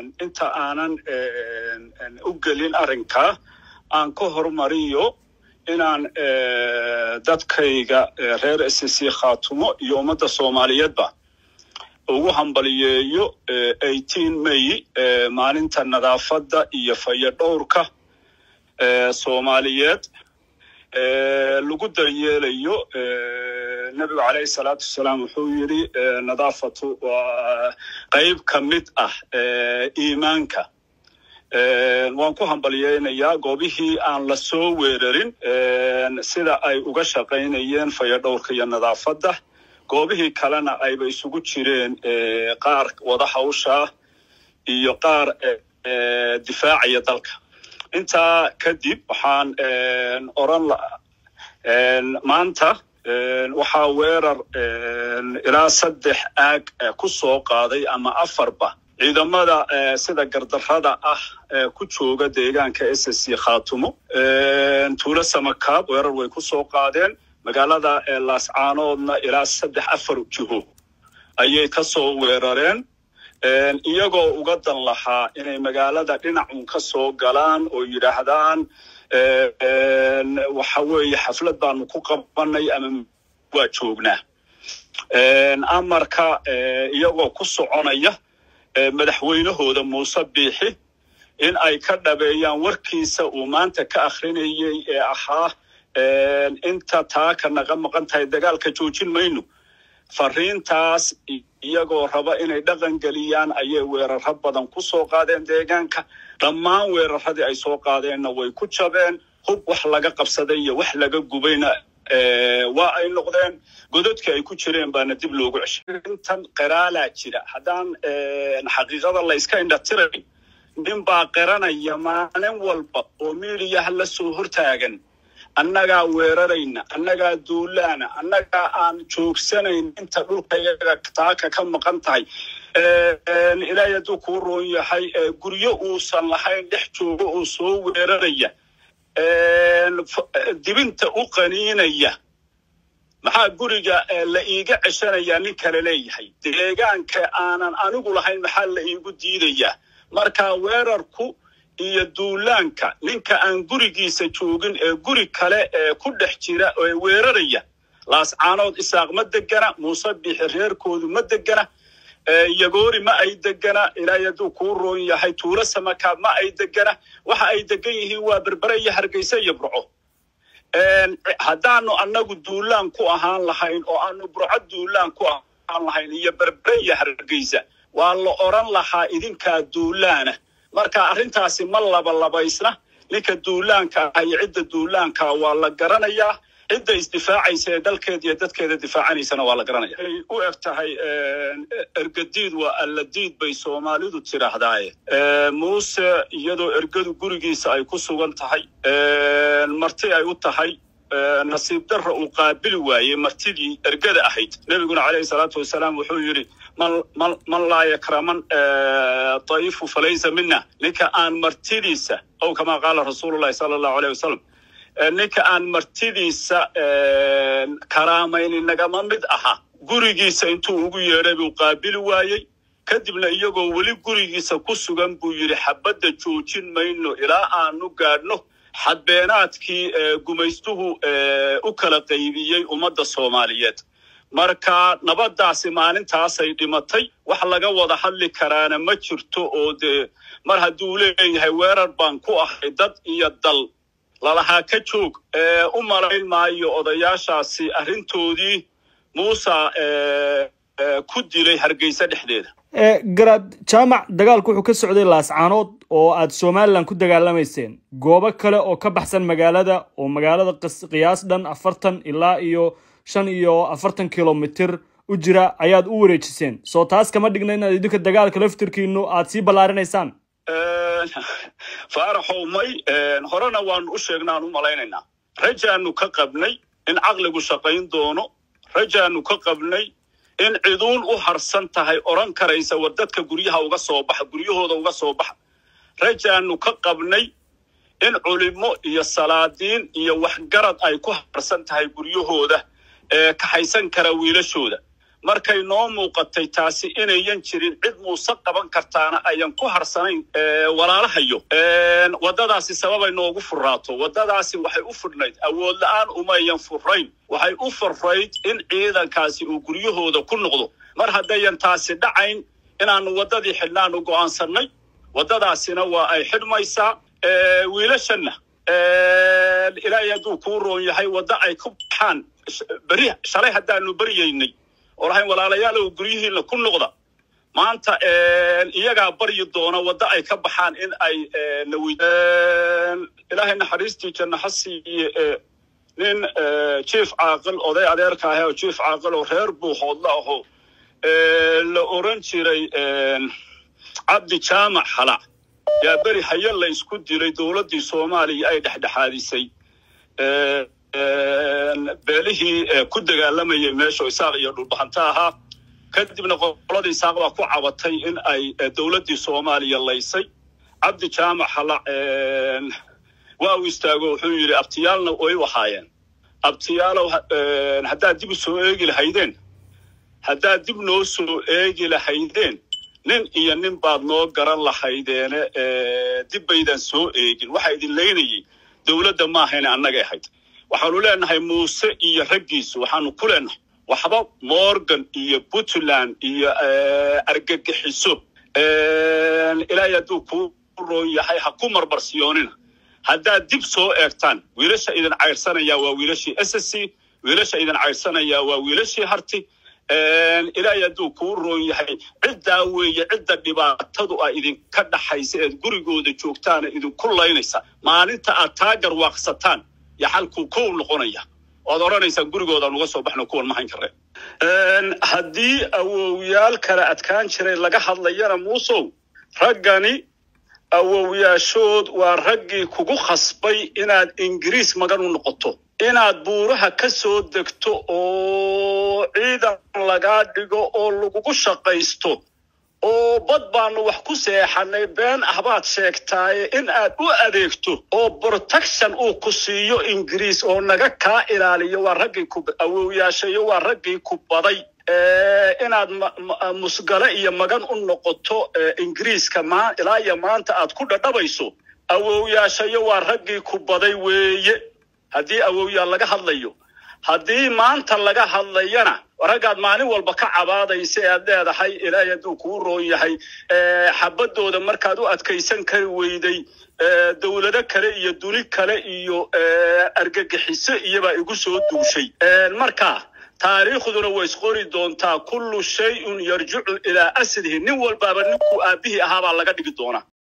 inta aanan u gelin arrinkaa aan ka hormariyo inaan dadkayga reer s c khaatumo iyo ummadda soomaaliyeedba ugu hambaliyeeyo eighteen may maalinta nadaafadda iyo fayadhowrka soomaaliyeed lagu daryeelayo nebigu calayhi salaatu wasalaam wuxuu yidhi nadaafatu waa qayb ka mid ah iimaanka waan ku hambalyeynayaa goobihii aan la soo weerarin sida ay uga shaqaynayeen fayadhowrka iyo nadaafadda goobihii kalena ayba isugu jireen qaar wada hawshaa iyo qaar difaacaya dalka intaa kadib waxaan oran maanta waxaa weerar ilaa saddex aag ku soo qaaday ama afarba ciidamada sida gardarrada ah ku jooga deegaanka s c khaatumo tuulo samakaab weerar way ku soo qaadeen magaalada laascaanoodna ilaa saddex afar jiho ayay ka soo weerareen iyagoo uga dan lahaa inay magaalada dhinacun ka soo galaan oo yidhaahdaan waxa weeye xaflad baanu ku qabanay ama waa joognaa amarka iyagoo ku soconaya madaxweynahooda muuse biixi in ay ka dhabeeyaan warkiisa uu maanta ka akrinayay ee ahaa inta taaka naga maqan tahay dagaalka joojin mayno fariintaas iyagoo raba inay dhaqan geliyaan ayay weeraro badan ku soo qaadeen deegaanka dhammaan weeraradii ay soo qaadeenna way ku jabeen hub wax laga qabsaday iyo wax laga gubayna waa ay noqdeen gododkii ay ku jireen baana dib loogu ceshay intan qiraalaa jira haddaan xaqiiqada la yska indhatirayn nin baa qiranaya maalin walba oo miidiyaha la soo hortaagan annagaa weerarayna annagaa duulaana annagaa aan joogsanayn inta dhulka iyaga taaka ka maqan tahay ilaahay hadduu kuu roon yahay guryo uusan lahayn dhex joogo oo soo weeraraya dibinta u qaniinaya maxaa guriga la iiga ceshanayaa nin kale leeyahay deegaanka aanan anigu lahayn maxaa la iigu diidayaa marka weerarku iyo duulaanka ninka aan gurigiisa joogin ee guri kale ee ku dhex jira ee weeraraya laascaanood isaaq ma degana muuse bixi reerkoodu ma degana yagoori ma ay degana ilaahay hadduu kuu roon yahay tuulo samakaab ma ay degana waxa ay degan yihiin waa berbere iyo hargeysa iyo burco haddaanu annagu duulaan ku ahaan lahayn oo aanu burco duulaan ku ahaan lahayn iyo berbere iyo hargeysa waa la odran lahaa idinkaa duulaana marka arrintaasi ma labalabaysna ninka duulaanka ah iyo cidda duulaanka waa la garanayaa cidda isdifaacaysa ee dalkeeda iyo dadkeeda difaacanaysana waa la garanaya ay u eg tahay ergadiid waa alladiid bay soomaalidu tidhaahdaaye muuse iyadoo ergadu gurigiisa ay ku sugan tahay marti ay u tahay nasiib darra uu qaabili waayey martidii ergada ahayd nebiguna calayhi salaatu wasalaam wuxuu yidhi man laa yakraman dayifu falaysa mina ninka aan martidiisa ow kamaa qaala rasuulullahi sala allahu aleyh wasalam ninka aan martidiisa karaamayni nagama mid aha gurigiisa intuu ugu yeedhay buu qaabili waayey kadibna iyagoo weli gurigiisa ku sugan buu yidhi xabadda joojin mayno ilaa aanu gaadhno xadbeenaadkii gumaystuhu u kala qaybiyey ummadda soomaaliyeed marka nabaddaasi maalintaasay dhimatay wax laga wada hadli karaana ma jirto oo dee mar hadduu leeyahay weerar baan ku ahay dad iyo dal lalahaa ka joog u malayn maayo odayaashaasi arrintoodii muusa ku dilay hargeysa dhexdeeda garaad jaamac dagaalku wuxuu ka socday laascaanood oo aad somalilan ku dagaalamayseen goobo kale oo ka baxsan magaalada oo magaalada qiyaas dhan afartan ilaa iyo shan iyo afartan kilomitir u jira ayaad u wareejiseen soo taas kama dhigna inaad idinka dagaalka laftirkiinu aad sii ballaarinaysaan faaraxow may horena waanu u sheegnaan u malaynaynaa rajaanu ka qabnay in caqligu shaqayn doono rajaanu ka qabnay in ciduun u harsan tahay odhan karaysa war dadka guryaha uga soo baxa guryahooda uga soo baxa rajaanu ka qabnay in culimo iyo salaadiin iyo waxgarad ay ku harsan tahay guryahooda ee kaxaysan kara wiilashooda markay noo muuqatay taasi inayan jirin cid muuse qaban kartaana ayan ku harsanayn walaalahayo waddadaasi sababay noogu furaato waddadaasi waxay u fudhnayd awood la-aan umayan furayn waxay u furayd in ciidankaasi uu guryahooda ku noqdo mar haddayan taasi dhacayn inaanu waddadii xidhnaanu go'aansannay waddadaasina waa ay xidhmaysaa wiilashanna ilaahay hadduu kuu roon yahay waddo ay ku baxaan beri shalay haddaanu beryaynay oo lahayn walaalayaalow guryihiina ku noqda maanta iyagaa baryi doona waddo ay ka baxaan in ay nawi ilaahay naxariistii janno ha siiye nin jief caaqil oday adeerka ah oo jief caaqil oo reer buuhoodla aho la oran jiray cabdi jaamac halac yaa beri haye la isku dilay dowladdii soomaaliya ay dhexdhexaadisay beelihii ku dagaalamayay meesha isaaq iyo dhulbahanta ahaa kadibna qoladii isaaq baa ku cabatay in ay dowladdii soomaaliya laysay cabdi jaamac halac waa uu istaago wuxuu yidhi abtiyaalna way ahaayeen abtiyaalow haddaad dib u soo eegi lahaydeen haddaad dib noo soo eegi lahaydeen nin iyo nin baad noo garan lahaydeene dib baydan soo eegin waxaa idin leynayay dowladda maahayne annagay ahayd waxaanu leenahay muuse iyo raggiisu waxaanu ku leenahay waxba morgan iyo puntland iyo argagixiso ilaahay hadduu kuu roon yahay ha ku marmarsiyoonina haddaad dib soo eegtaan wiilasha idin caydhsanayaa waa wiilashii s s c wiilasha idin caydhsanayaa waa wiilashii harti ilaahay hadduu kuu roon yahay ciddaa weeye cidda dhibaatadu a idinka dhaxaysa eed gurigooda joogtaana idinku laynaysa maalinta aad taa garwaaqsataan yaa xalkuu kow noqonaya oad odhanaysaan gurigoodaan uga soo baxno kuwan mahayn kareen haddii awowyaal kale adkaan jiray laga hadlayana muusow raggani awowyaashood waa raggii kugu khasbay inaad ingiriis magan u noqoto inaad buuraha ka soo degto oo ciidan lagaa dhigo oo lagugu shaqaysto oo bad baanu wax ku seexanay been ah baad sheegtaaye in aad u adeegto oo protection uu ku siiyo ingiriis oo naga kaa ilaaliyo waa raggii ku awowyaashayo waa raggii ku baday inaad musgale iyo magan u noqoto ingiriiska ilaa iyo maanta aad ku dhadhabayso awowyaashayo waa raggii ku baday weeye haddii awowyaal laga hadlayo haddii maanta laga hadlayana raggaad maalin walba ka cabaadaysa e aad leedahay ilaahay hadduu kuu roon yahay xabadooda markaad u adkaysan kari weyday dowlado kale iyo duni kale iyo argagixiso iyobaa igu soo duushay marka taariikhduna way isqori doontaa kullu shay-un yarjicu ilaa aslihi nin walbaaba ninkuu aabbihii ahaabaa laga dhigi doonaa